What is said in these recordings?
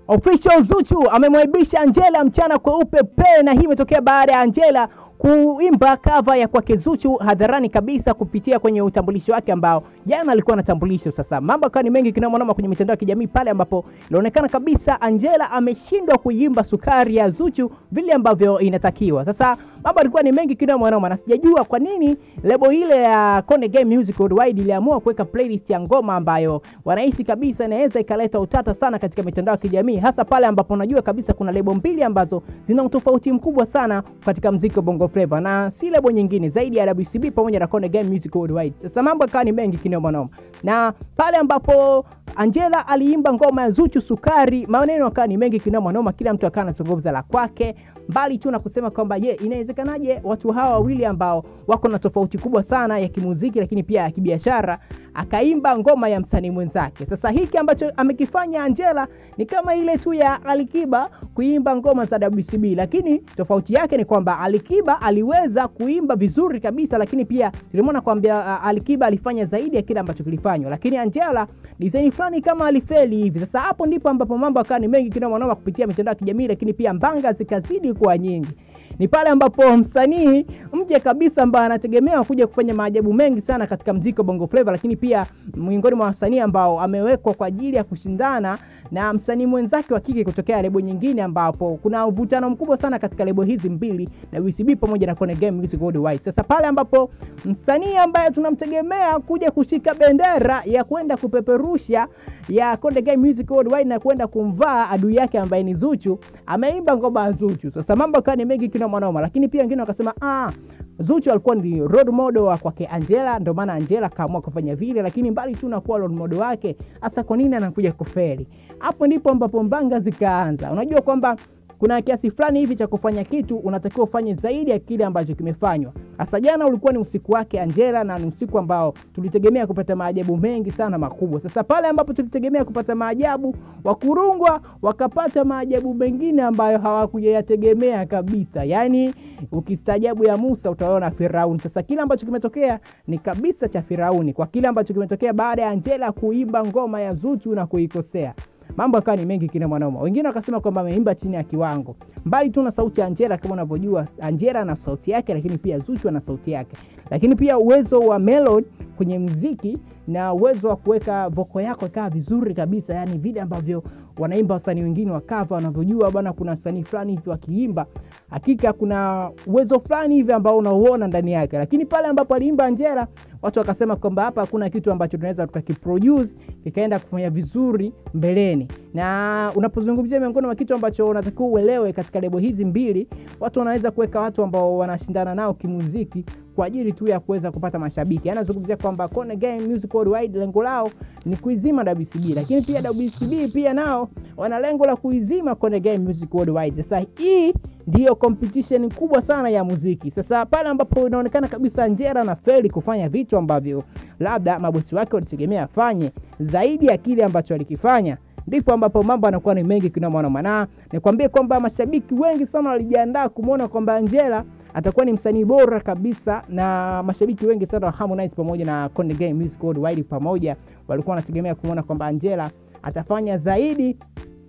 Official Zuchu amemwaibisha Angela mchana kweupe pe, na hii imetokea baada ya Angela kuimba kava ya kwake Zuchu hadharani kabisa kupitia kwenye utambulisho wake ambao jana alikuwa anatambulisho. Sasa mambo akawa ni mengi kinamonoma kwenye mitandao ya kijamii pale ambapo ilionekana kabisa Angela ameshindwa kuimba sukari ya Zuchu vile ambavyo inatakiwa. Sasa mambo alikuwa ni mengi kinamonoma, na sijajua kwa nini lebo ile ya Konde Gang Music Worldwide iliamua kuweka playlist ya ngoma ambayo wanahisi kabisa inaweza ikaleta utata sana katika mitandao ya kijamii, hasa pale ambapo unajua kabisa kuna lebo mbili ambazo zina utofauti mkubwa sana katika mziki wa Bongo Flava na si lebo nyingine zaidi ya WCB pamoja na Konde Gang Music Worldwide. Sasa mambo yakawa ni mengi kinoma noma, na pale ambapo Angela aliimba ngoma ya Zuchu Sukari, maneno yakawa ni mengi kinoma noma, kila mtu akawa anazungumza la kwake, mbali tu na kusema kwamba je, inawezekanaje watu hawa wawili ambao wako na tofauti kubwa sana ya kimuziki lakini pia ya kibiashara akaimba ngoma ya msanii mwenzake. Sasa hiki ambacho amekifanya Angela ni kama ile tu ya Alikiba kuimba ngoma za WCB, lakini tofauti yake ni kwamba Alikiba aliweza kuimba vizuri kabisa, lakini pia tulimwona kwamba uh, Alikiba alifanya zaidi ya kile ambacho kilifanywa, lakini Angela design fulani kama alifeli hivi. Sasa hapo ndipo ambapo mambo akawa ni mengi kinoma noma kupitia mitandao ya kijamii, lakini pia mbanga zikazidi kuwa nyingi ni pale ambapo msanii mje kabisa ambaye anategemewa kuja kufanya maajabu mengi sana katika mziki wa Bongo Flava, lakini pia miongoni mwa wasanii ambao amewekwa kwa ajili ya kushindana na msanii mwenzake wa kike kutokea lebo nyingine, ambapo kuna uvutano mkubwa sana katika lebo hizi mbili na WCB pamoja na Konde Gang Music Worldwide. Sasa pale ambapo msanii ambaye tunamtegemea kuja kushika bendera ya kwenda kupeperusha ya Konde Gang Music Worldwide na kwenda kumvaa adui yake ambaye ni Zuchu, ameimba ngoma ya Zuchu. Sasa mambo akawa ni mengi kina mwanoma, lakini pia wengine wakasema ah, Zuchu alikuwa ni role model wa kwake Angela, ndio maana Angela kaamua kufanya vile, lakini mbali tu na kuwa role model wake, hasa kwa nini anakuja kufeli? Hapo ndipo ambapo mbanga zikaanza. Unajua kwamba kuna kiasi fulani hivi cha kufanya kitu unatakiwa ufanye zaidi ya kile ambacho kimefanywa. Hasa jana ulikuwa ni usiku wake Angela, na ni usiku ambao tulitegemea kupata maajabu mengi sana makubwa. Sasa pale ambapo tulitegemea kupata maajabu, wakurungwa wakapata maajabu mengine ambayo hawakuyategemea kabisa. Yaani ukistaajabu ya Musa utaona Firauni. Sasa kile ambacho kimetokea ni kabisa cha Firauni kwa kile ambacho kimetokea baada ya Angela kuimba ngoma ya Zuchu na kuikosea mambo akawa ni mengi kina mwanaume. Wengine wakasema kwamba ameimba chini ya kiwango, mbali tu na sauti ya Angela. Kama unavyojua Angela na sauti yake, lakini pia Zuchu na sauti yake, lakini pia uwezo wa melody kwenye mziki na uwezo wa kuweka voko yako ikawa vizuri kabisa, yani vile ambavyo wanaimba wasanii wengine wa cover wanavyojua bwana, kuna wasanii fulani hivi wakiimba, hakika kuna uwezo fulani hivi ambao unauona ndani yake. Lakini pale ambapo aliimba Angela, watu wakasema kwamba hapa hakuna kitu ambacho tunaweza tukakiproduce kikaenda kufanya vizuri mbeleni. Na unapozungumzia miongoni mwa kitu ambacho unatakiwa uelewe katika lebo hizi mbili, watu wanaweza kuweka watu ambao wanashindana nao kimuziki kwa ajili tu ya kuweza kupata mashabiki. Anazungumzia kwamba Konde Gang Music Worldwide lengo lao ni kuizima WCB, lakini pia WCB pia nao wana lengo la kuizima Konde Gang Music Worldwide. Sasa hii ndiyo competition kubwa sana ya muziki. Sasa pale ambapo inaonekana kabisa Angela na feli kufanya vitu ambavyo labda mabosi wake walitegemea afanye zaidi ya kile ambacho alikifanya ndipo ambapo mambo anakuwa ni mengi kinamwanoma, na nikwambie kwamba mashabiki wengi sana walijiandaa kumwona kwamba Angela atakuwa ni msanii bora kabisa, na mashabiki wengi sana wa Harmonize pamoja na Konde Gang Music Worldwide pamoja walikuwa wanategemea kumwona kwamba Angela atafanya zaidi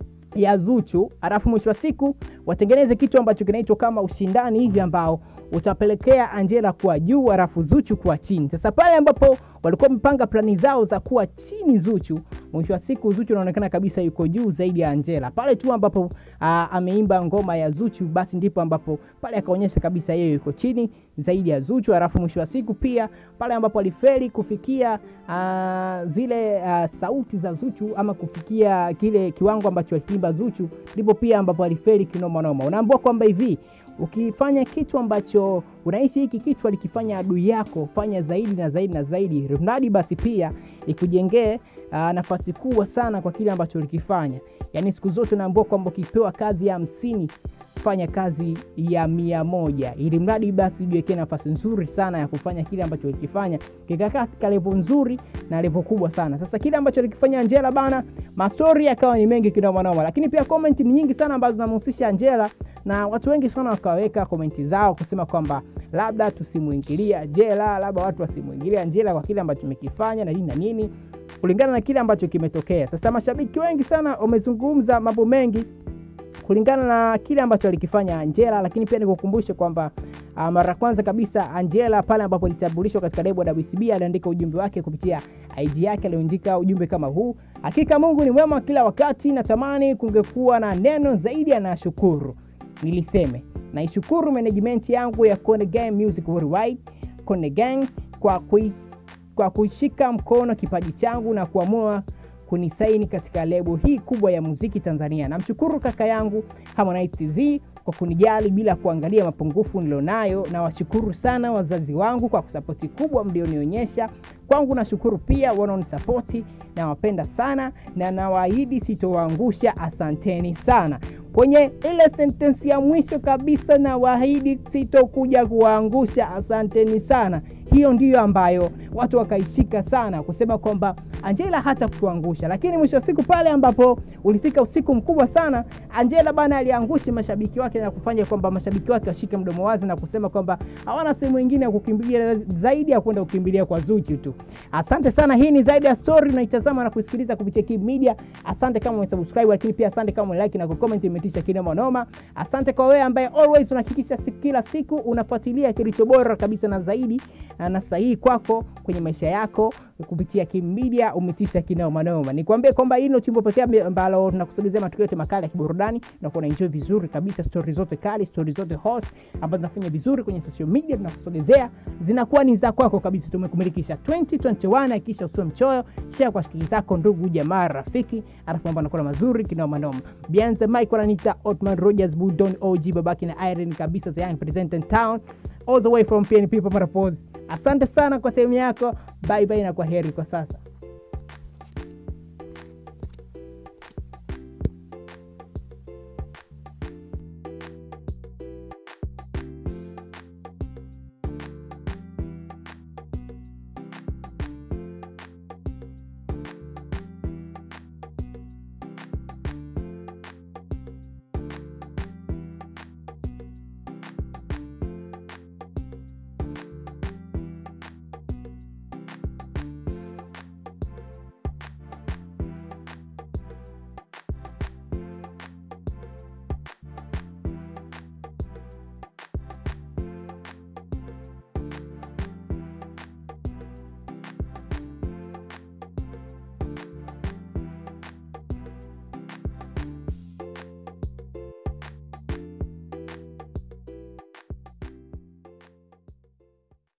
ya Zuchu, alafu mwisho wa siku watengeneze kitu ambacho kinaitwa kama ushindani hivi ambao utapelekea Angela kuwa juu alafu Zuchu kuwa chini. Sasa pale ambapo walikuwa wamepanga plani zao za kuwa chini Zuchu, mwisho wa siku Zuchu anaonekana kabisa yuko juu zaidi ya Angela. Pale tu ambapo uh, ameimba ngoma ya Zuchu, basi ndipo ambapo pale akaonyesha kabisa yeye yuko chini zaidi ya Zuchu. Alafu mwisho wa siku pia pale ambapo alifeli kufikia uh, zile uh, sauti za Zuchu ama kufikia kile kiwango ambacho aliimba Zuchu, ndipo pia ambapo alifeli kinoma noma. Unaambiwa kwamba hivi ukifanya kitu ambacho unahisi hiki kitu alikifanya adui yako, fanya zaidi na zaidi na zaidi, mradi basi pia ikujengee uh, nafasi kubwa sana kwa kile ambacho ulikifanya. Yaani siku zote unaambiwa kwamba ukipewa kazi ya hamsini fanya kazi ya mia moja ili mradi basi ujiwekee nafasi nzuri sana ya kufanya kile ambacho ulikifanya kikakaa katika levo nzuri na levo kubwa sana. Sasa kile ambacho alikifanya Angela bana, mastori yakawa ni mengi kinomanoma, lakini pia komenti ni nyingi sana ambazo zinamhusisha Angela na watu wengi sana wakaweka komenti zao kusema kwamba labda tusimwingilia Angela, labda watu wasimwingilia Angela kwa kile ambacho amekifanya na nini na nini kulingana na kile ambacho kimetokea. Sasa mashabiki wengi sana wamezungumza mambo mengi kulingana na kile ambacho alikifanya Angela, lakini pia nikukumbushe kwamba uh, mara kwanza kabisa Angela pale ambapo alitambulishwa katika lebo ya WCB aliandika ujumbe wake kupitia IG yake, aliandika ujumbe kama huu: hakika Mungu ni mwema kila wakati, natamani kungekuwa na neno zaidi, anashukuru. Niliseme naishukuru management yangu ya Konde Gang Music Worldwide, Konde Gang kwa kui, kwa kushika mkono kipaji changu na kuamua kunisaini katika lebo hii kubwa ya muziki Tanzania. Namshukuru kaka yangu Harmonize TZ kwa kunijali bila kuangalia mapungufu nilionayo. Nawashukuru sana wazazi wangu kwa kusapoti kubwa mlionionyesha kwangu. Nashukuru pia wanaonisapoti, nawapenda sana na nawaahidi sitowaangusha. Asanteni sana. Kwenye ile sentensi ya mwisho kabisa, nawaahidi sitokuja kuwaangusha. Asanteni sana. Hiyo ndiyo ambayo watu wakaishika sana kusema kwamba Angela hata kutuangusha, lakini mwisho wa siku pale ambapo ulifika usiku mkubwa sana, Angela bana aliangusha mashabiki wake na kufanya kwamba mashabiki wake washike mdomo wazi na kusema kwamba hawana sehemu nyingine ya kukimbilia zaidi ya kwenda kukimbilia kwa Zuchu tu. Asante sana, hii ni zaidi ya story, unaitazama na kusikiliza kupitia Kibu Media. Asante kama umesubscribe, lakini pia asante kama umelike na kucomment, imetisha kinoma noma. Asante kwa wewe ambaye always unahakikisha kila siku unafuatilia kilicho bora kabisa na zaidi na sahihi kwako kwenye maisha yako kupitia Kibu Media, umetisha kinoma noma. Nikwambie kwamba hii ndio chimbo pekee ambalo tunakusogezea matukio yote makali ya kiburudani na kuona enjoy vizuri kabisa, story zote kali, story zote hot ambazo zinafanya vizuri kwenye social media, tunakusogezea zinakuwa ni za kwako kabisa. Tumekumilikisha 2021, hakikisha usiwe mchoyo, share kwa shikili zako, ndugu jamaa, rafiki, alafu mambo yanakuwa mazuri kinoma noma. Bianze Mike wananiita Otman Rogers Budon OG babaki na Irene kabisa, the young president town all the way from PNP Paparapos. Asante sana kwa sehemu yako, bye bye na kwa heri kwa sasa.